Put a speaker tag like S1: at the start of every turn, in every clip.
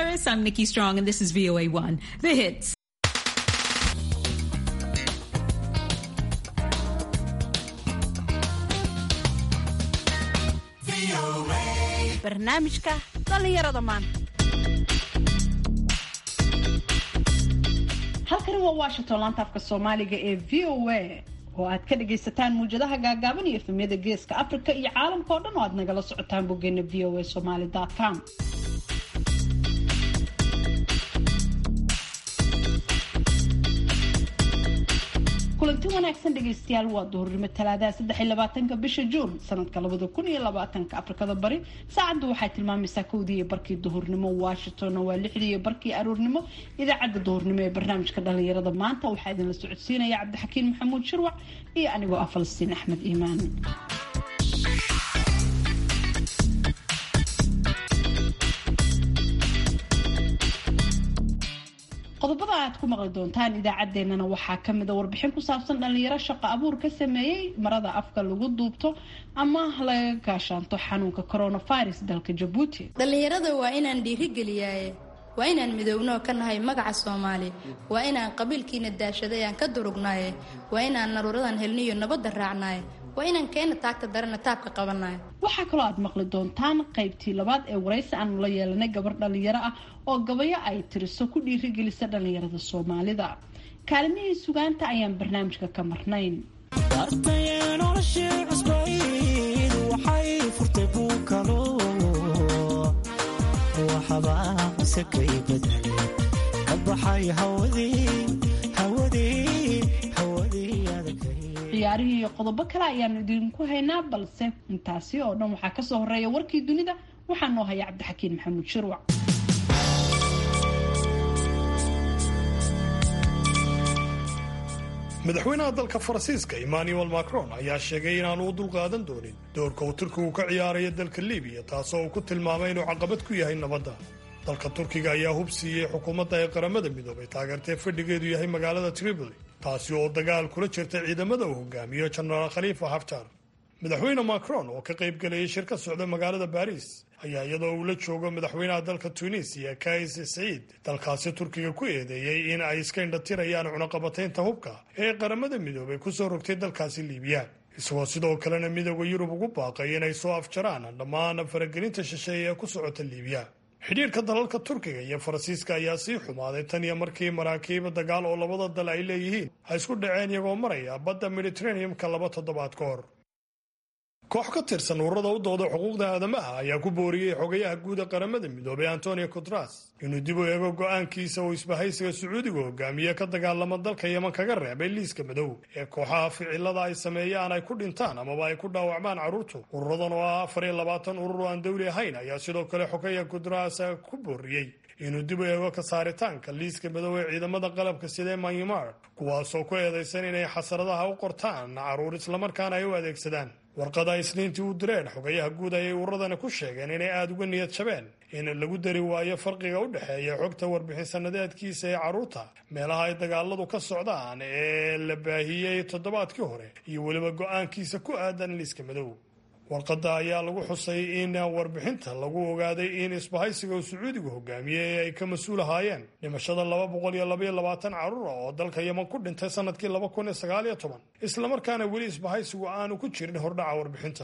S1: Cyrus. I'm Nikki Strong, and this is VOA1, the hits.
S2: barnaamijka dhallinyarada maanta halkani waa washington laanta afka soomaaliga ee v o a oo aad ka dhagaysataan muwjadaha gaagaaban iyo efemyada geeska africa iyo caalamka oo dhan oo aad nagala socotaan boggeena v o a somaly com kulanti wanaagsan dhegaystayaal waa duhurnimo talaadaha saddex iyo labaatanka bisha juun sanadka labada kun iyo labaatanka afrikada bari saacaddu waxay tilmaamaysaa kowdii iyo barkii duhurnimo washingtonna waa lixdii iyo barkii aroornimo idaacadda duhurnimo ee barnaamijka dhalinyarada maanta waxaa idinla socodsiinaya cabdixakiin maxamuud shirwac iyo anigoo ah falastiin axmed iimaan qodobada aad ku maqli doontaan idaacaddeenana waxaa kamida warbixin ku saabsan dhalinyaro shaqo abuur ka sameeyey marada afka lagu duubto ama laga gaashaanto xanuunka coronavirus dalka jabuuti
S3: dhallinyarada waa inaan dhiirigeliyaaye waa inaan midownoo ka nahay magaca soomaali waa inaan qabiilkiina daashaday aan ka durugnaaye waa inaan naruuradan helniyo nabadda raacnaaye waa inaan keena taagta darana taabka qabanayo
S2: waxaa kaloo aad maqli doontaan qaybtii labaad ee waraysi aanu la yeelanay gabar dhalinyaro ah oo gabayo ay tiriso ku dhiirigelisa dhalinyarada soomaalida kaalimihii sugaanta ayaan barnaamijka ka marnayn ciyaarihii iyo qodobo kale ayaanu idinku haynaa balse intaasi oo dhan waxaa kasoo horeeya warkii dunida waxaa noo haya cabdixakiin maxamuud shirwac
S4: madaxweynaha dalka faransiiska emmanuel macron ayaa sheegay inaanu u dulqaadan doonin doorka uu turkigu ka ciyaarayo dalka libiya taasoo uu ku tilmaamay inuu caqabad ku yahay nabadda dalka turkiga ayaa hub siiyey xukuumadda ee qaramada midoobay taageertee fadhigeedu yahay magaalada tripoli taasi oo dagaal kula jirta ciidamada uu hogaamiyo jenaraal khaliifa haftar madaxweyne macron oo ka qayb galayay shir ka socda magaalada baris ayaa iyadoo uu la joogo madaxweynaha dalka tunisiya kais saciid dalkaasi turkiga ku eedeeyey in ay iska indhatirayaan cunaqabataynta hubka ee qaramada midoobay kusoo rogtay dalkaasi liibiya isagoo sidoo kalena midooda yurub ugu baaqay inay soo afjaraan dhammaan faragelinta shisheeye ee ku socota liibiya xidhiirka dalalka turkiga iyo faransiiska ayaa sii xumaaday tan iyo markii maraakiiba dagaal oo labada dal ay leeyihiin ay isku dhaceen iyagoo maraya badda mediteraneum-ka laba toddobaad ka hor koox ka tirsan ururada u dooda xuquuqda aadamaha ayaa ku booriyey xogayaha guud ee qaramada midoobay antonio cotras inuu dib u eego go'aankiisa uu isbahaysiga sacuudiga hogaamiye ka dagaalama dalka yeman kaga reebay liiska madow ee kooxaha ficilada ay sameeyaan ay ku dhintaan amaba ay ku dhaawacmaan carruurtu ururadan oo ah afar iyo labaatan urur oo aan dowli ahayn ayaa sidoo kale xogaya cotras ku booriyey inuu dib u eego ka saaritaanka liiska madow ee ciidamada qalabka sida myanmar kuwaasoo ku eedaysan inay xasaradaha u qortaan carruur islamarkaana ay u adeegsadaan warqada isniintii u direen xogayaha guud ayay ururadani ku sheegeen inay aada uga niyad jabeen in lagu dari waayo farqiga u dhexeeya xogta warbixin sanadeedkiisa ee carruurta meelaha ay dagaaladu ka socdaan ee la baahiyey toddobaadkii hore iyo weliba go-aankiisa ku aadan liiska madow warqadda ayaa lagu xusay in warbixinta lagu ogaaday in isbahaysiga uu sacuudigu hogaamiyey ay ka mas-uul ahaayeen dhimashada laba boqol iyo labaiyo labaatan carruura oo dalka yeman ku dhintay sanadkii laba kun iyo sagaal iyo toban islamarkaana weli isbahaysigu aanu ku jirin hordhaca warbixinta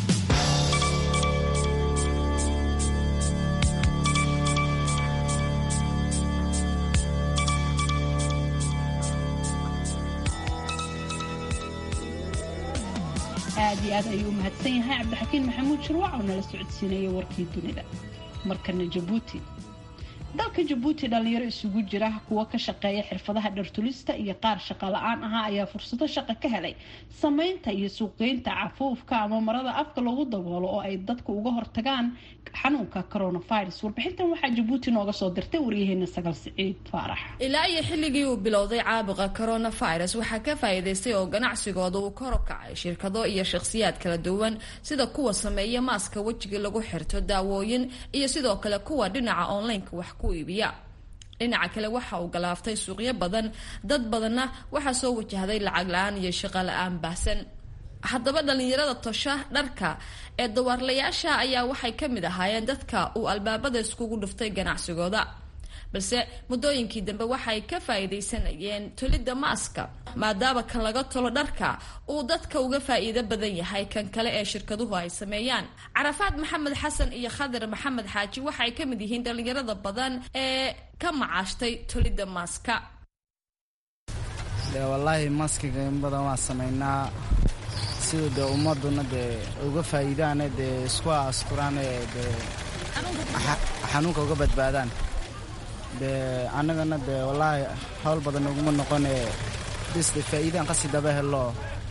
S2: aad iyo aad ayuu u mahadsan yahay cabdixakiin maxamuud shirwac oo nala socodsiinaya warkii dunida markana jabuuti dalka jabuuti dhalinyaro isugu jira kuwo ka shaqeeya xirfadaha dhartulista iyo qaar shaqa la-aan ahaa ayaa fursado shaqo ka helay sameynta iyo suuqgeynta cafuufka ama marada afka lagu daboolo oo ay dadku uga hortagaan xanuunka coronavirus warbixintan waxaa jabuuti nooga soo dirtay waryaheena sagal siciid faarax
S3: ilaa iyo xilligii uu bilowday caabuqa coronavirus waxaa ka faa'iidaystay oo ganacsigooda uu kor u kacay shirkado iyo shakhsiyaad kala duwan sida kuwa sameeya maaska wejiga lagu xirto daawooyin iyo sidoo kale kuwa dhinaca onlineka wax ku iibiya dhinaca kale waxa uu galaaftay suuqyo badan dad badanna waxaa soo wajahday lacag la-aan iyo shaqo la-aan baahsan haddaba dhallinyarada tosha dharka ee dawaarlayaasha ayaa waxay ka mid ahaayeen dadka uu albaabada iskugu dhuftay ganacsigooda balse muddooyinkii dambe waxay ka faa'iidaysanayeen tolidda maaska maadaama kan laga tolo dharka uu dadka uga faa'iido badan yahay kan kale ee shirkaduhu ay sameeyaan carafaad maxamed xasan iyo khadir maxamed xaaji waxay ka mid yihiin dhallinyarada badan ee ka macaashtay tolidda maaska
S5: de wallaahi maskiga in badan waan samaynaa sida dee ummaduna dee uga faa'iidaane dee isku asturaane dee xanuunka uga badbaadaan dee annagana dee wallaahi hawl badan uguma noqone bis de faa'iidaan qasi daba helo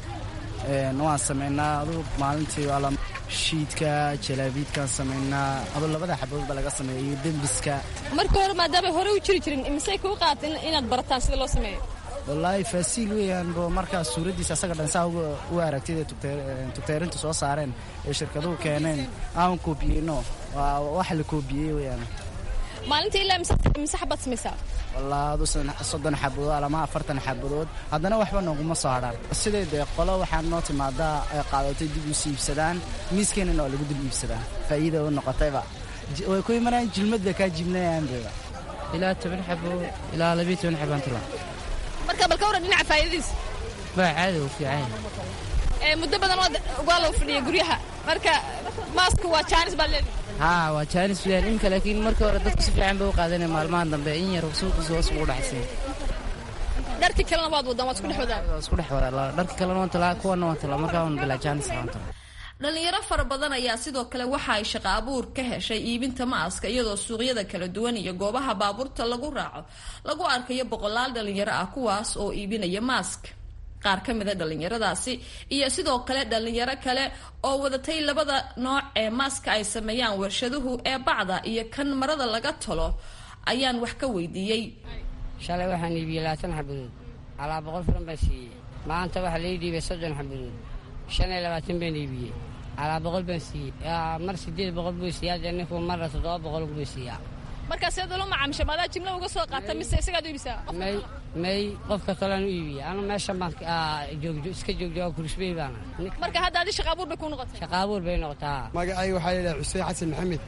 S5: waan samaynaa aduu maalintii ala shiidka jalaabiidkaan samaynaa aduu labada xaboodba laga sameeya iyo dembiska
S6: marka hore maadaamay hore u jiri jirin imisay kuu qaatan inaad barataan sida loo sameeyo
S5: wallaahi faasiil weeyaan bo markaa suuraddiisa asaga dhan saa u aragtid ee tugteerintu soo saareen ee shirkaduhu keeneen aan koobiyeyno waa wax la koobiyey weeyaan
S6: maalintii ilaa mise xabad samaysaa
S5: wallaa adu soddon xabadood alama afartan xabadood haddana waxba nooguma soo hadhaan sidee dee qolo waxaa noo timaadaa ay qaadatay dib usi iibsadaan miiskeenana waa lagu dib iibsadaa faa'iida u noqotayba way ku imanayaan jilmadba kaa jibnayaanbeba
S7: ilaa toban xabo ilaa labiyo toban xabaan tula
S6: marka bal ka waran dhinaca faa'iidadiisa
S7: waa caadi u fiican
S6: muddo badan waa loo fadhiya guryaha marka maasku waa jaanis baad leedahay
S7: haa waa jaanis weyaan iminka laakiin markii hore dadku si fiican bay u qaadanaya maalmahan dambe in yar suuqiisa hoos ugu dhacsan
S6: dharkii kalena waad wadaan waad isku dhex wadaan
S7: waa isku dhex wadaa dharkii kalena waan talaa kuwana waan talaa markaa waan bilaa jaanis ahaan tala
S3: dhalinyaro fara badan ayaa sidoo kale waxa ay shaqo abuur ka heshay iibinta maaska iyadoo suuqyada kala duwan iyo goobaha baabuurta lagu raaco lagu arkayo boqolaal dhalinyaro ah kuwaas oo iibinaya maask qaar ka mida dhalinyaradaasi iyo sidoo kale dhalinyaro kale oo wadatay labada nooc ee maaska ay sameeyaan warshaduhu ee bacda iyo kan marada laga tolo ayaan wax ka weydiiyey
S8: shalay waxaan iibiyey labaatan xabadood alaa boqol furan baan siiyey maanta waxaa lai dhiibay soddon xabadood shan iyo labaatan baan iibiyey alaa boqol baan siiyey mar sideed boqol buu siiyaa dee ninku marna toddoba boqol buu siiyaa
S6: markaa seed ula macaamisha maadaa jimla uga soo qaata mise isagaad u iibisaa
S8: may may qofka tolaan u iibiya anu meeshan baan joogjo iska joogjo kurisbey baana
S6: marka hadda adi shaqa abuur bay kuu noqotay
S8: shaqa abuur bay noqotaa
S9: magacayga waxaa layidhaha xuseen xasan maxamed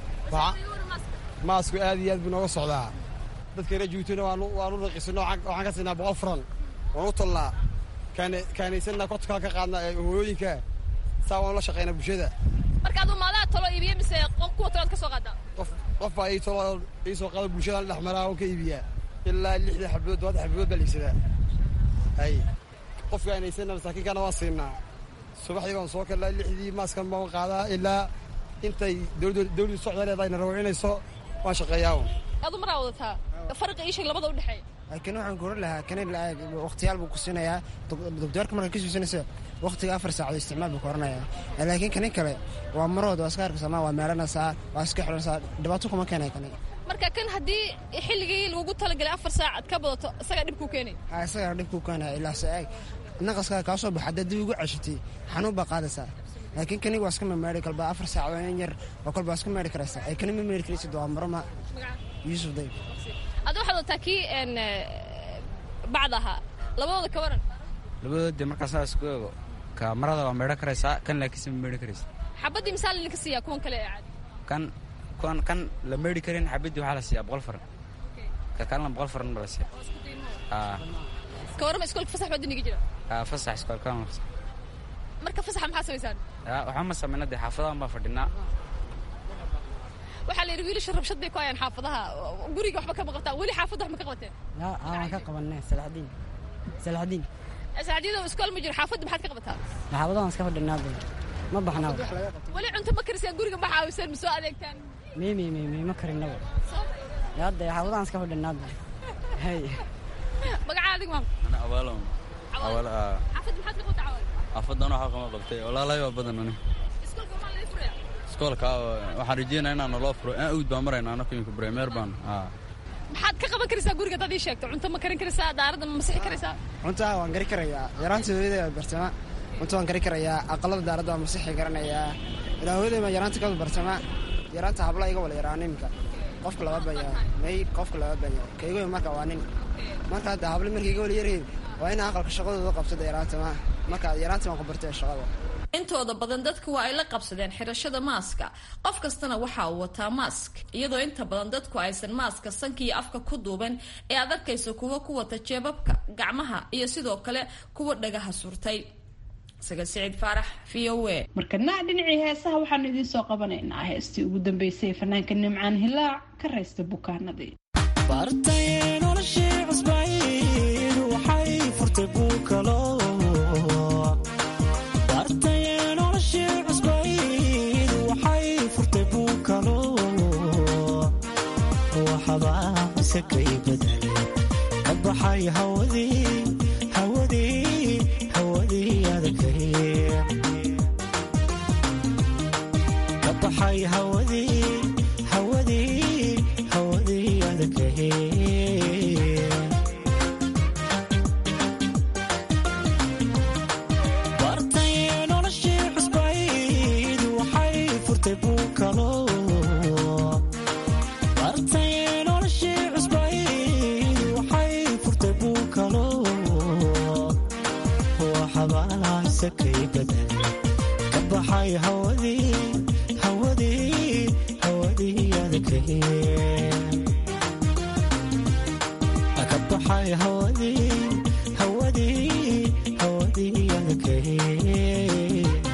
S9: maasku aad iyo aad buu nooga socdaa dadka reer juutuna waanu raqiisano waxaan ka siinaa boqol furan waan u tolnaa kaanaysanna kortakaa ka qaadnaa hooyooyinka saa waanu la shaqaynaa bulshada
S6: marka aduu maadaa talo iibiya mise kuwa toload ka soo qaadaa
S9: qof baa ii tolo ii soo qaada bulshadaan dhex maraa oo ka iibiyaa ilaa lixda xabadood tobanka xabadood baa la iibsadaa hay qofka aanaysanna masaakiinkana waan siinaa subaxdii baan soo kallaa lixdii maaskan baan qaadaa ilaa intay dawladdu socda leedahay na rawacinayso waan shaqeeyaa
S6: adu maraa wadataa farqi ii sheeg labada u dhexeeya
S5: laakiin waxaan koran lahaa kani wakhtiyaal buu ku siinayaa doktoorka markaa ka suusanaysa wakhtiga afar saacadood isticmaal buu ka oranayaa laakiin kani kale waa marood waa iska arkaysaa waa meelanaysaa waa iska xiranaysaa dhibaato kuma keenaya kani
S6: marka kan haddii xilligii lagu talagalay afar saac aad ka badato isagaa dhib kuu keenay
S5: ha isagaa dhib kuu keenaya ilaa se-aag naqaskaa kaa soo baxa haddaad dib ugu ceshatay xanuun baa qaadaysaa laakiin kani waa iska mameeri kalba afar saacadood in yar oo kalba waa iska meeri karaysaa ay kani ma meeri karaysid waa maroma yuusuf dayb
S6: adda waxaad wataa kii bacd ahaa labadooda ka waran
S10: labadood dee markaasaa isku eego ka marada waa meedho karaysaa kan laakiinse ma meedho karaysa
S6: xabaddii misaal idinka siiyaa kuwan kale ee caadi
S10: kan kuwan kan la meedhi karin xabaddii waxaa la siiyaa boqol faran ka kalena boqol faran ba la siiya
S6: ka warrama iskoolka fasax baa duniga jira
S10: fasax iskoolkaan
S6: marka fasaxa maxaa samaysaan
S10: waxba ma samayna dee xaafadahan baa fadhinaa
S6: waxaa la yidhi wiilasha rabshad bay ku hayaan xaafadaha guriga waxba kama qabtaan weli xaafadda wax ma ka qabateen
S11: waan ka qabanay salaxdiin salaxdiin
S6: salaxdiin iskool ma jiro xaafadda maxaad ka qabataa
S11: xaafadahan iska fadhinaa ma baxnaa
S6: weli cunto ma karisaan guriga ma caawisaan ma soo adeegtaan
S11: mi mi mi mi ma karinaba hadda xaafadahan iska fadhinaa hay
S6: magacaa adig maam
S12: awaalo awaalo
S6: xaafadda maxaad ka qabataa cawaal
S12: xaafadan waxaa qama qabtay walaalay waa badan ani
S6: iskoolka maa laga furaya
S12: iskoolka waxaan rajeynaa inaan naloo furo aan awd baan marayna anaka imika bremer baan
S6: maxaad ka qaban karaysaa guriga dad ii sheegto cunto ma karin karaysaa daaradda ma masixi karaysaa
S5: cuntaa waan gari karayaa yaraanta hooyada bartama cunto waan gari karayaa aqalada daaradda waan masixi garanayaa ilaa hooyaday baan yaraanta ka bartama yaraanta habla iga wala yaraa nimka qofka laba baya may qofka laba baya kaygoy marka waa nin marka hadda habla markay iga wala yaryihiin waa ina aqalka shaqadooda qabtada yaraanta ma
S11: marka yaraantii waan ku bartay shaqada
S3: intooda badan dadka waa ay la qabsadeen xirashada maaska qof kastana waxa uu wataa maask iyadoo inta badan dadku aysan maaska sanka iyo afka ku duuban ee aad arkayso kuwa ku wata jeebabka gacmaha iyo sidoo kale kuwa dhagaha surtay sagal siciid faarax v o a
S2: markana dhinacii heesaha waxaanu idiin soo qabanaynaa heestii ugu dambeysay fanaanka nimcaan hilaac ka raysta bukaanadii
S13: kabaxay hawadii hawadii hawadii adagay kabaxay hawadii hawadii hawadii adagay bartay noloshii cusbayd waxay furtay buukalo bartay noloshii cusbayd waxay furtay buukalo waxabaasakay badan ka baxay hawadii hawadii hawadii adagay ka baxay hawadii hawadii hawadii adagay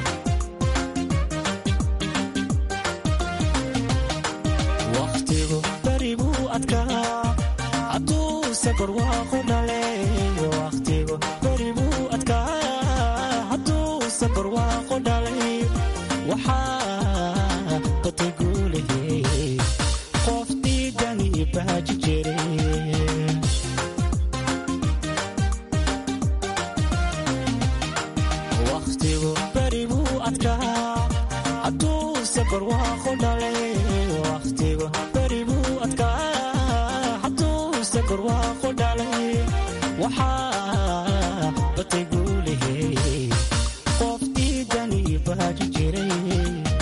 S13: wakhtigu beri buu adkaa hadduu safar waaqu dhale wakhtigu beri buu adkaa hadduu safar waaqu dhalay waxaa batay guulahey qof diidani baaji jiray wakhtigu beri buu adkaa hadduu safar waaqu dhalay wakhtigu beri buu adkaa hadduu safar waaqu dhalay waxaa batay guulahey qof diidani baaji jiray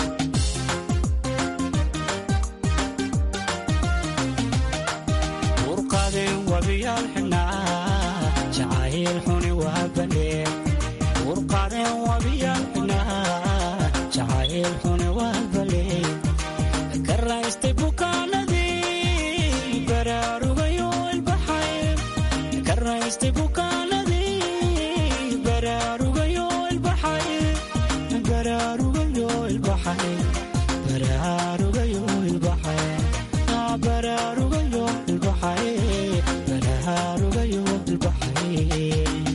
S13: urqadeen wabiyaal xidhnaa jacayl xuni waa baleen urqadeen wabiyaal xidhnaa jacayl xuni waa baleen ka raystay bukaanadii baraarugayo ilbaxay ka raystay bukaanadii baraarugayo ilbaxay baraarugayo ilbaxay baraarugayo ilbaxay baraarugayo ilbaxay baraarugayo ilbaxay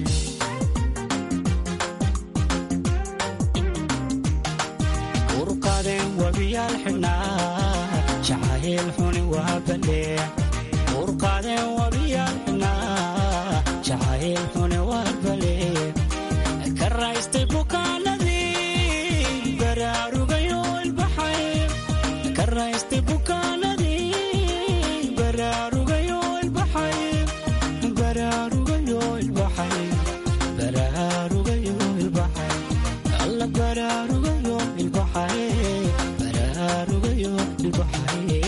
S13: urqadeen wabiyaal xidhnaa jacayl xuni waa balee urqadeen wabiyaal xidhnaa jacayl xuni waa balee ka raystay bukaanadii baraarugayo ilbaxay ka raystay bukaanadii baraarugayo ilbaxay baraarugayo ilbaxay baraarugayo ilbaxay alla baraarugayo ilbaxay baraarugayo ilbaxay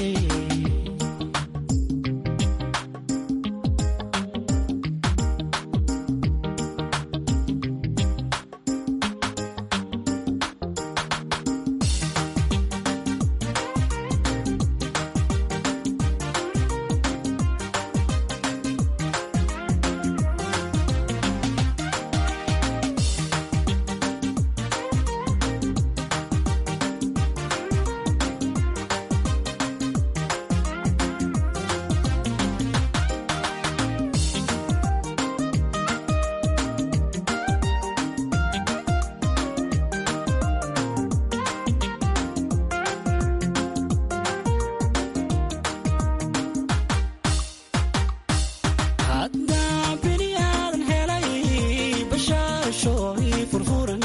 S13: haddaa bini aadan helay bashaasho ii furfuran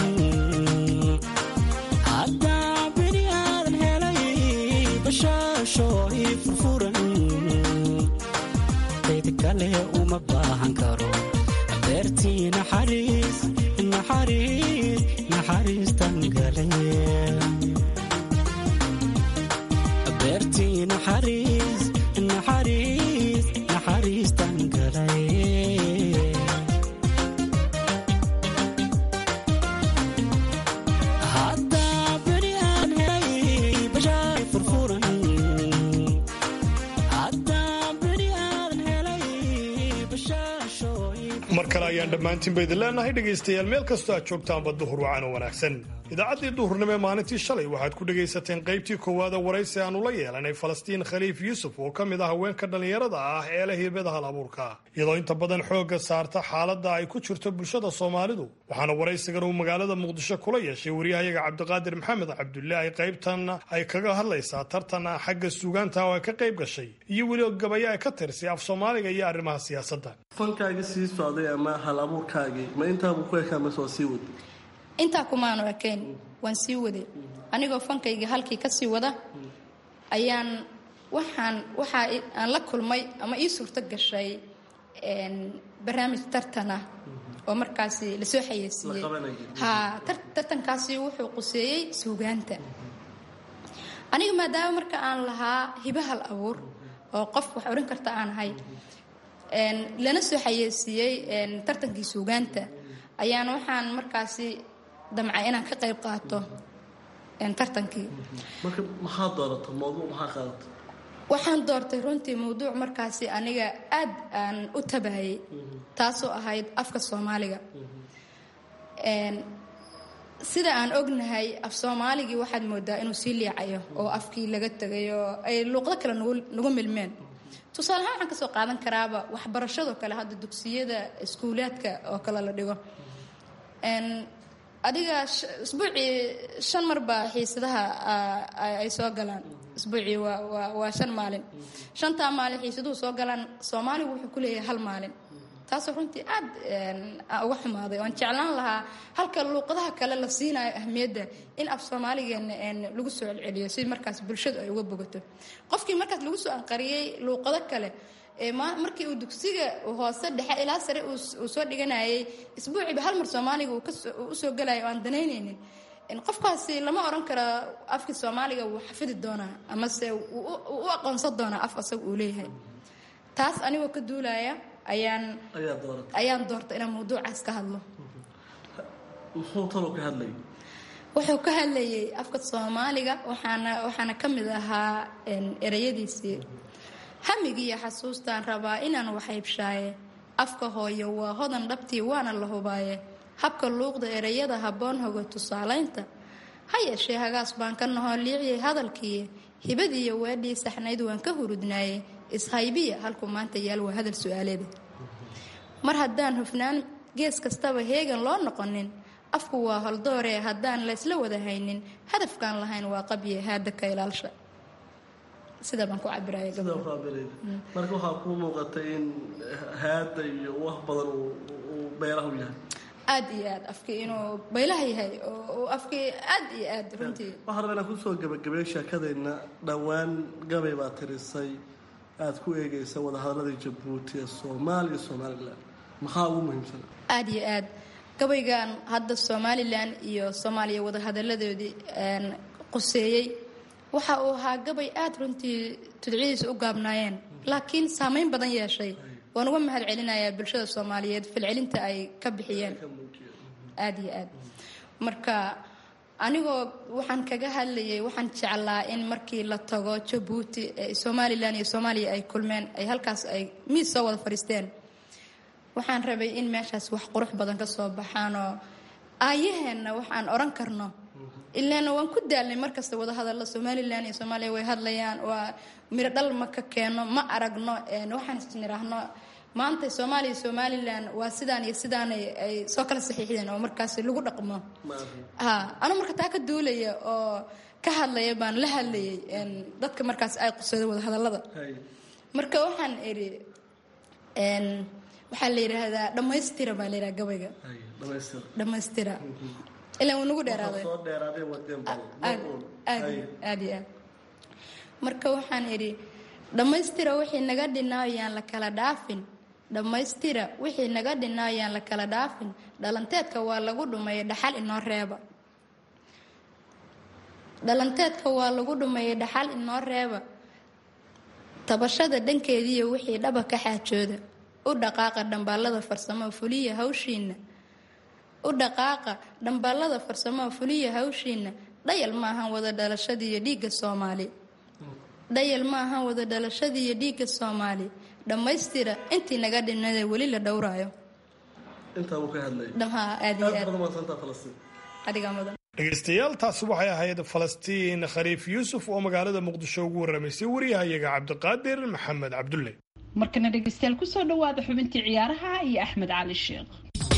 S13: haddaa bini aadan helay bashaasho ii furfuran cid kale uma baahan karo beertii naxariis naxariis naxariistan galay beertii naxariis naxariis naxariistan galay
S4: mar kale ayaan dhammaantiinba idin leenahay dhegaystayaal meel kastoo aad joogtaanba duhur wacan oo wanaagsan idaacaddii duhurnimo ee maalintii shalay waxaad ku dhegaysateen qaybtii koowaada waraysi aanu la yeelanay falastiin khaliif yuusuf oo ka mid ah haweenka dhallinyarada ah ee leh hibada hal abuurka iyadoo inta badan xoogga saarta xaaladda ay ku jirto bulshada soomaalidu waxaana waraysigan uu magaalada muqdisho kula yeeshay waryahayaga cabdiqaadir maxamed cabdulaahi qaybtan ay kaga hadlaysaa tartan xagga suugaanta oo ay ka qayb gashay iyo weli gabayo ay ka tirsay af soomaaliga iyo arrimaha siyaasadda
S14: fankaagii sii socday ama hal abuurkaagii ma intaabuu ku ekaa mase waa sii wad
S15: intaa kumaanu ekayn waan sii waday anigoo fankayga halkii ka sii wada ayaan waxaan waxaa aan la kulmay ama ii suurto gashay barnaamij tartan ah oo markaasi lasoo xayeysiiyey ha tartankaasi wuxuu quseeyey suugaanta aniga maadaama marka aan lahaa hibo hal abuur oo qof wax odhan karta aan ahay lana soo xayeysiiyey tartankii suugaanta ayaan waxaan markaasi damcay inaan ka qayb qaato tartankii
S14: marka maxaa doorata mawduuc maxaa qaadata
S15: waxaan doortay runtii mawduuc markaasi aniga aad aan u tabayay taasoo ahayd afka soomaaliga sida aan ognahay af soomaaligii waxaad moodaa inuu sii liicayo oo afkii laga tegay oo ay luuqdo kale nagu milmeen tusaale ahaan waxaan kasoo qaadan karaaba waxbarashadoo kale hadda dugsiyada iskuulaadka oo kale la dhigo adiga isbuucii shan marbaa xiisadaha ay soo galaan isbuucii waa shan maalin shantaa maalin xiisaduhu soo galaan soomaaligu wuxuu ku leeyahay hal maalin taasoo runtii aad uga xumaaday oan jeclaan lahaa halka luuqadaha kale la siinayo ahmiyadda in af soomaaligeena lagu soo celceliyo si markaas bulshadu ay uga bogato qofkii markaas lagu soo anqariyey luuqado kale markii uu dugsiga hoose dhexe ilaa sare uu soo dhiganayay isbuuciiba hal mar soomaaliga uu usoo galayo o aan danaynaynin qofkaasi lama oran karo afkii soomaaliga wuu xafidi doonaa amase u aqoonsan doonaa af asaga uu leeyahay taas anigoo ka duulaya ayaan ayaan doorta inaan mawduucaas ka hadlo
S14: muxuu talo ka hadlay
S15: wuxuu ka hadlayay afka soomaaliga waxaana waxaana ka mid ahaa ereyadiisii hamigiiyo xasuustaan rabaa inaan waxaybshaaye afka hooyo waa hodan dhabtii waana la hubaaye habka luuqda ereyada habboon hoga tusaalaynta ha yeeshee hagaas baan ka nahoo liiciyay hadalkii hibadiiyo weedhii saxnayd waan ka hurudnaaye ishaybiya halkuu maanta yaal waa hadal su-aaleeda mar haddaan hufnaan gees kastaba heegan loo noqonin afku waa holdooree haddaan laysla wada haynin hadafkaan lahayn waa qabye haada ka ilaalsha sida baan ku cabiraya
S14: marka waxaa kuu muuqatay in haada iyo wax badan uu beeraha u yahay
S15: aad iyo aad afkii inuu baylaha yahay oo afkii aad iyo aad runtii
S14: waxaan rabaa inaan kusoo gabagabeeyo sheekadeenna dhowaan gabay baa tirisay aada ku eegaysa wadahadaladii jabuuti ee soomaaliya iyo somalilan maxaa ugu muhiimsan
S15: aad iyo aad gabaygan hadda somalilan iyo soomaaliya wadahadaladoodii quseeyey waxa uu ahaa gabay aad runtii tudcidiisa u gaabnaayeen laakiin saameyn badan yeeshay waan uga mahad celinayaa bulshada soomaaliyeed falcelinta ay ka bixiyeen aad iyo aad marka anigoo waxaan kaga hadlayay waxaan jeclaa in markii la tago jabuuti somalilan iyo soomaaliya ay kulmeen ay halkaas ay miis soo wada fadhiisteen waxaan rabay in meeshaas wax qurux badan ka soo baxaanoo aayaheenna waxaan odhan karno ilaana waan ku daalnay markasta wada hadalla somalilan iyo soomaaliya way hadlayaan waa miro dhal ma ka keeno ma aragno waxaan isniraahno maanta soomaaliya iyo somalilan waa sidaan iyo sidaan ay soo kala saxiixdeen oo markaas lagu dhaqmo ha anu marka taa ka duulaya oo ka hadlaya baan la hadlayay dadka markaas ay qusada wada hadallada marka waxaan idhi waxaa la yidhaahdaa dhammaystira baa la yidhaha gabayga dhammaystira ilaa wuu nagu dheeraaday aad iyo aad marka waxaan idhi dhammaystira wixii naga dhinaayaan la kala dhaafin dhammaystira wixii naga dhinaayaan la kala dhaafin dhalanteedka waa lagu dhumeeyay dhaxal inoo reeba dhalanteedka waa lagu dhumeeyay dhaxal inoo reeba tabashada dhankeediiyo wixii dhaba ka xaajooda u dhaqaaqa dhambaalada farsamo fuliya hawshiina u dhaqaaqa dhambaalada farsamo fuliya hawshiina dhayal maahan wada dhalashadiiyo dhiigga soomaali dhayal maahan wada dhalashadiiyo dhiigga soomaali dhammaystira intii naga dhinada weli la dhowraayo
S14: intaa uu ka hadlayay
S15: dhamha aad iyo
S14: aad
S15: aad
S14: badan maadsantaa falastiin
S15: adigaa mudan
S4: dhegaystayaal taasi waxay ahayd falastiin khaliif yuusuf oo magaalada muqdisho ugu warramaysay wariyahayaga cabdiqaadir maxamed cabdulle
S2: markana dhegaystayaal kusoo dhawaada xubintii ciyaaraha iyo axmed cali sheekh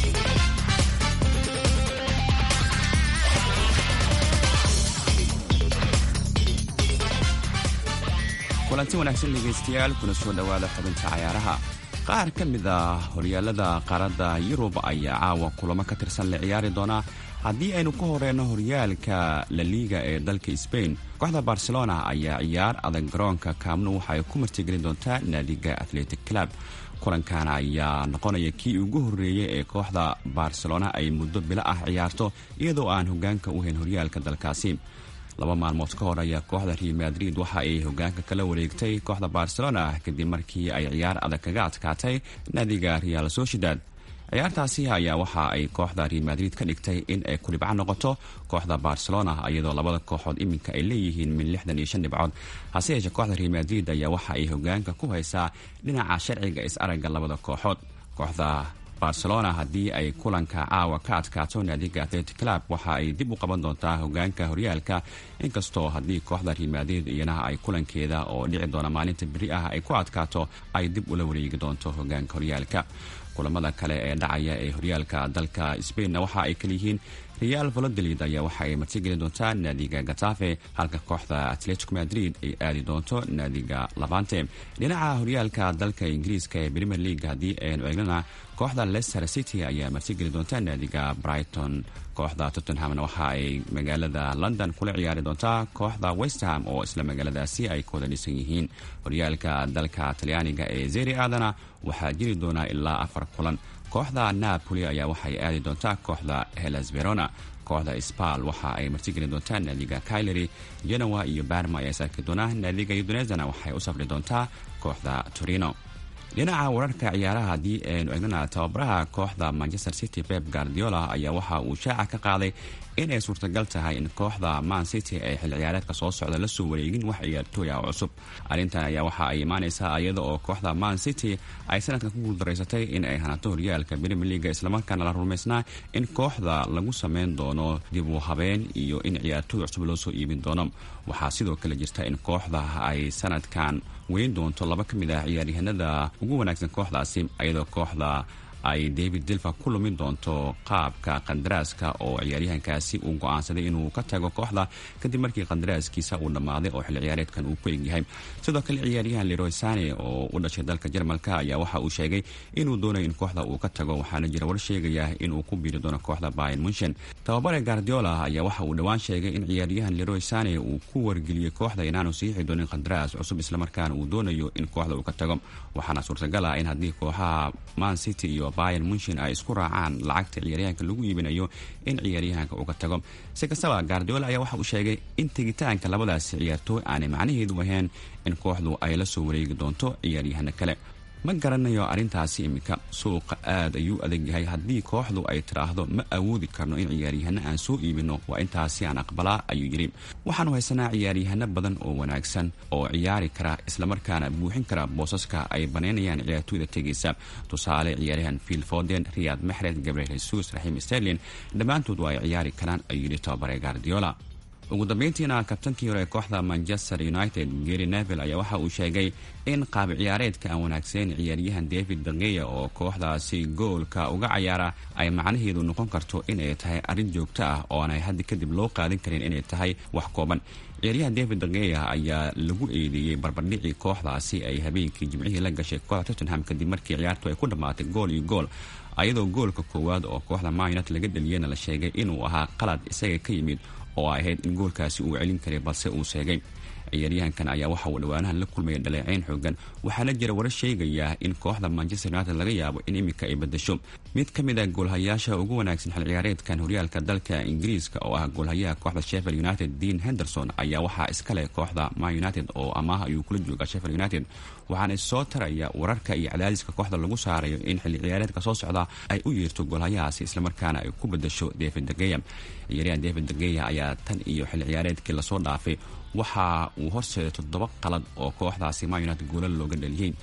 S16: kulanti wanaagsan dhegaystayaal kuna soo dhowaada xubinta cayaaraha qaar ka mid a horyaalada qaaradda yurub ayaa caawa kulamo ka tirsan la ciyaari doonaa haddii aynu ka horeyno horyaalka la liiga ee dalka sbain kooxda barcelona ayaa ciyaar adag garoonka kaamnu waxa ay ku martigelin doontaa naadiga athletic club kulankaana ayaa noqonaya kii ugu horreeyey ee kooxda barcelona ay muddo bilo ah ciyaarto iyadoo aan hogaanka u hayn horyaalka dalkaasi laba maalmood ka hor ayaa kooxda real madrid waxa ay hogaanka kala wareegtay kooxda barcelona kadib markii ay ciyaar adag kaga adkaatay naadiga real sociedad ciyaartaasi ayaa waxa ay kooxda real madrid ka dhigtay in ay kulibco noqoto kooxda barcelona iyadoo labada kooxood iminka ay leeyihiin min lixdan iyo shan dhibcood hase yeeshee kooxda real madrid ayaa waxa ay hogaanka ku haysaa dhinaca sharciga is-aragga labada kooxood kooxda barcelona haddii ay kulanka caawa ka adkaato naadiga atletic club waxa ay dib u qaban doontaa hogaanka horyaalka inkastoo haddii kooxda real madrid iyana ay kulankeeda oo dhici doona maalinta beri ah ay ku adkaato ay dib ula wareegi doonto hogaanka horyaalka kulamada kale ee dhacaya ee horyaalka dalka sbainna waxa ay kaleyihiin real valodolid ayaa waxa ay martigeli doontaa naadiga gatafe halka kooxda atletico madrid ay aadi doonto naadiga labante dhinaca horyaalka dalka ingiriiska ee premier league haddii aynu eegnana kooxda leicester city ayaa martigeli doonta naadiga brighton kooxda tottenhamna waxa ay magaalada london kula ciyaari doontaa kooxda westham oo isla magaaladaasi ay kooda dhisan yihiin horyaalka dalka talyaaniga ee zeri aadana waxaa jiri doonaa ilaa afar kulan kooxda napoli ayaa waxay aadi doontaa kooxda helas verona kooxda spal waxa ay martigeli doontaa naadiga kailery genoa iyo barma ayaa saaki doona naadiga udonezana waxay u safri doontaa kooxda torino dhinaca wararka ciyaaraha haddii aynu egnana tababaraha kooxda manchester city pep guardiola ayaa waxa uu shaaca ka qaaday inay suurtagal tahay in kooxda man city ay xil ciyaareedka soo socda la soo wareegin wax ciyaartooy ah oo cusub arrintan ayaa waxa ay imaanaysaa iyada oo kooxda man city ay sanadkan ku guuldaraysatay in ay hanato horyaalka premier leaga islamarkaana la rumaysnaa in kooxda lagu sameyn doono dib u habeen iyo in ciyaartooy cusub loo soo iibin doono waxaa sidoo kale jirta in kooxda ay sanadkan weyn doonto laba ka mid ah ciyaaryahanada ugu wanaagsan kooxdaasi iyadoo kooxda ay david dilfa ku lumin doonto qaabka qandaraaska oo ciyaaryahankaasi uu go-aansaday inuu ka tago kooxda kadib markii qandaraaskiisa uu dhammaaday oo xilli ciyaareedkan uu ku egyahay sidoo kale ciyaaryahan leroy sane oo u dhashay dalka jarmalka ayaa waxa uu sheegay inuu doonayo in kooxda uu ka tago waxaana jira war sheegaya inuu ku biiri doono kooxda bayan munshen tababare guardiola ayaa waxa uu dhowaan sheegay in ciyaaryahan leroy sane uu ku wargeliyey kooxda inaanu siixi doonin qandaraas cusub islamarkaana uu doonayo in kooxda uu ka tago waxaana suurtagal ah in haddii kooxaha man city iyo bayan munshin ay isku raacaan lacagta ciyaaryahanka lagu iibinayo in ciyaaryahanka uu ka tago si kastaba guardiola ayaa waxa uu sheegay in tegitaanka labadaasi ciyaartooy aanay macnaheedu ahayn in kooxdu ay la soo wareegi doonto ciyaaryahano kale ma garanayo arrintaasi iminka suuqa aad ayuu adag yahay haddii kooxdu ay tidhaahdo ma awoodi karno in ciyaaryahano aan soo iibino waa intaasi aan aqbalaa ayuu yidhi waxaanu haysanaa ciyaaryahano badan oo wanaagsan oo ciyaari kara islamarkaana buuxin kara boosaska ay banaynayaan ciyaartooyda tegaysa tusaale ciyaaryahan fiil foden riyad maxred gabriel jesus raxiim sterlin dhammaantood waa ay ciyaari karaan ayuu yidhi tababare guardiola ugu dambeyntiina kabtankii hore ee kooxda manchester united gary neville ayaa waxa uu sheegay in qaab ciyaareedka aan wanaagsayn ciyaaryahan david dageya oo kooxdaasi goolka uga cayaara ay macnaheedu noqon karto inay tahay arrin joogto ah oo aanay haddi kadib loo qaadin karin inay tahay wax kooban ciyaaryahan david dageya ayaa lagu eedeeyey barbardhicii kooxdaasi ay habeenkii jimcihii la gashay kooxda tottenham kadib markii ciyaartu ay ku dhammaatay gool iyo gool ayadoo goolka koowaad oo kooxda man united laga dhaliyeyna la sheegay inuu ahaa qalad isaga ka yimid oo ay ahayd in goolkaasi uu celin karay balse uu sheegay ciyaaryahankan ayaa waxa uu dhowaanahan la kulmaya dhaleeceyn xoogan waxaana jira warar sheegaya in kooxda manchester united laga yaabo in iminka ay badasho mid ka mid a goolhayaasha ugu wanaagsan xil ciyaareedkan horyaalka dalka ingiriiska oo ah goolhayaha kooxda sheffield united dean henderson ayaa waxaa iskale kooxda man united oo amaah ayuu kula jooga sheffield united waxaana soo taraya wararka iyo cadaadiska kooxda lagu saarayo in xilli ciyaareedka soo socda ay u yeerto goolhayahaasi islamarkaana ay ku badasho david dageya ciyaaryahan david dageya ayaa tan iyo xilli ciyaareedkii lasoo dhaafay waxa uu horseeday toddoba qalad oo kooxdaasi man united goolal looga dhaliyey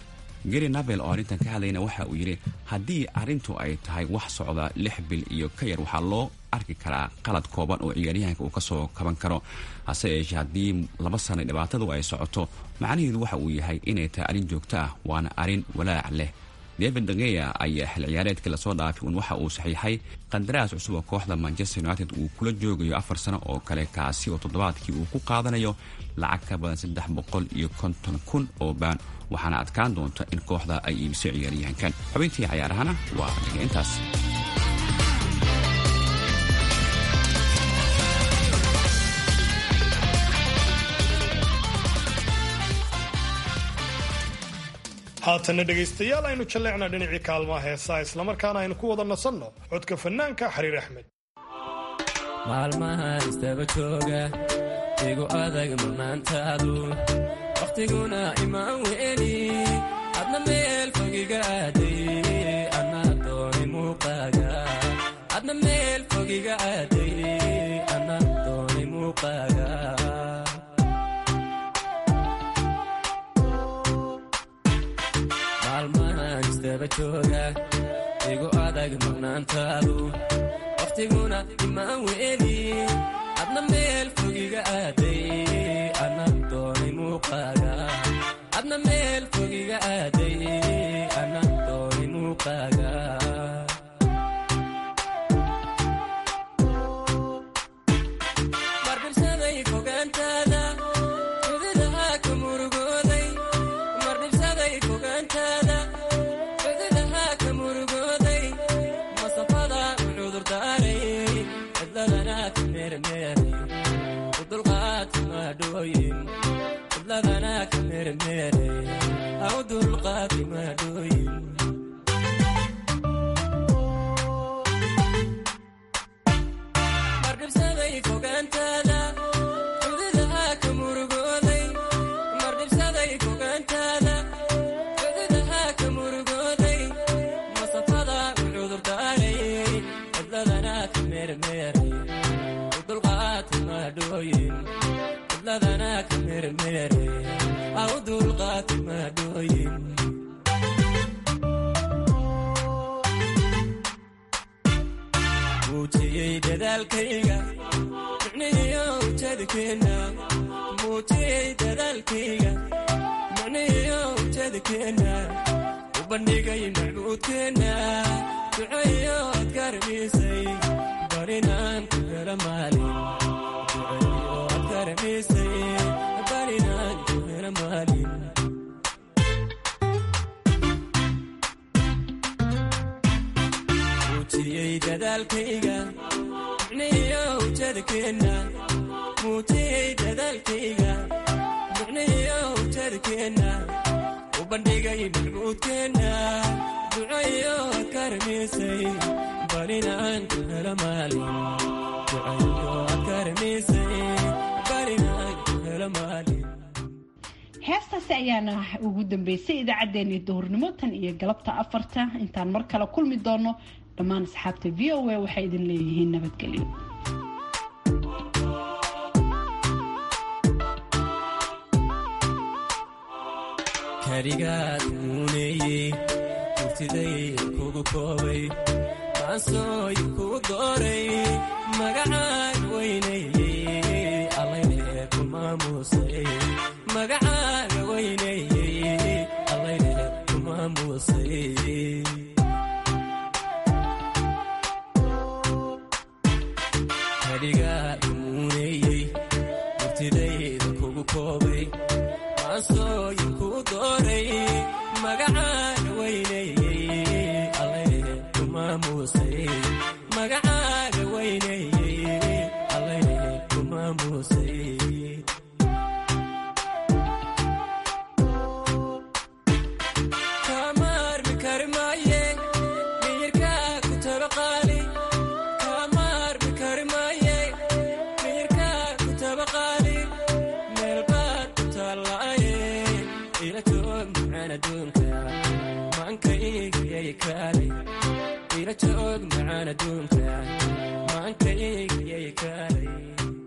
S16: gary nabel oo arrintan ka hadlayna waxa uu yidhi haddii arrintu ay tahay wax socda lix bil iyo ka yar waxaa loo arki karaa qalad kooban oo ciyaaryahanka uu kasoo kaban karo hase yeeshee haddii laba sana dhibaatadu ay socoto macnaheedu waxa uu yahay inay tahay arrin joogto ah waana arrin walaac leh david dageya ayaa xil ciyaareedkii lasoo dhaafay uun waxa uu saxiixay qandaraas cusub oo kooxda manchester united uu kula joogayo afar sano oo kale kaasi oo toddobaadkii uu ku qaadanayo lacag ka badan saddex boqol iyo konton kun oo baan waxaana adkaan doonta in kooxda ay iibiso ciyaaryahankan xubintii cayaarahana waa dhiga intaas
S4: haatanna dhegaystayaal aynu jalleecna dhinacii kaalmaha heesaa islamarkaana aynu ku wada nasanno codka fannaanka xariir axmed
S17: maalmahan istaba jooga igu adag manaantaadu wakhtiguna imaan weeli adna meel fogiga aaday anaa dooni muuqaaga adna meel fogiga aaday anaa dooni muuqaaga maalmahan istaba jooga igu adag maqnaantaadu wakhtiguna imaan weeli adna meel fogiga aaday anaa dooni muuqaaga adna meel fogiga aaday anaa dooni muuqaaga mardhibsaday fogaantaada xududaha ka murugooday mardhibsaday fogaantaada xududaha ka murugooday masafada u cudurdaaray cidladana ka meermeeray u dulqaati maadhooyin cidladana ka meermeeray ha u dulqaati maadhooyin mardhibsaday fogaantaada xududaha ka murugooday mardhibsaday fogaantaada xududaha ka murugooday masafada u cudurdaaray cidladana ka meermeeray u dulqaati maadhooyin cidladana ka meermeeray ha u dulqaati maadhooyin muujiyey dadaalkayga micnihiyo ujeedkeenna muujiyey dadaalkayga micnihiyo ujeedkeenna u bandhigay macbuudkeenna duceeyo ad karamisay barinaan ku hela maalin duceeyo ad karamisay barinaan ku hela maalin muujiyey dadaalkayga micnihiyo ujeedkeenna muujiyey dadaalkayga micnihiyo ujeedkeenna u bandhigay macbuudkeenna duceeyo ad karamisay barinaan ku hela maalin duceeyo ad karamisay barinaan ku hela maalin
S2: heestaasi ayaana ugu dambeysay idaacaddeenii duhurnimo tan iyo galabta afarta intaan mar kale kulmi doono dhammaan asxaabta v o a waxay idin leeyihiin nabadgelyo
S17: karigaad muuneeyey murtiday kugu koobay maansooy kuu dooray magacaan weynayey allayne ku maamuusay magacaaga weynayey allayne ku maamuusay karigaad muuneeyey murtidayda kugu koobay maansooyin kuu dooray magacaan weynayey allayne ku maamuusay magacaaga weynayey allayne ku maamuusay kamaarmi kari maaye miyirkaa ku tabaqaali kamaarmi kari maaye miyirkaa ku tabaqaali meelbaad ku taallaaye ila joog macaan adduunka maankaygyay kaalay ila joog macaan adduunka maankaygyay kaalay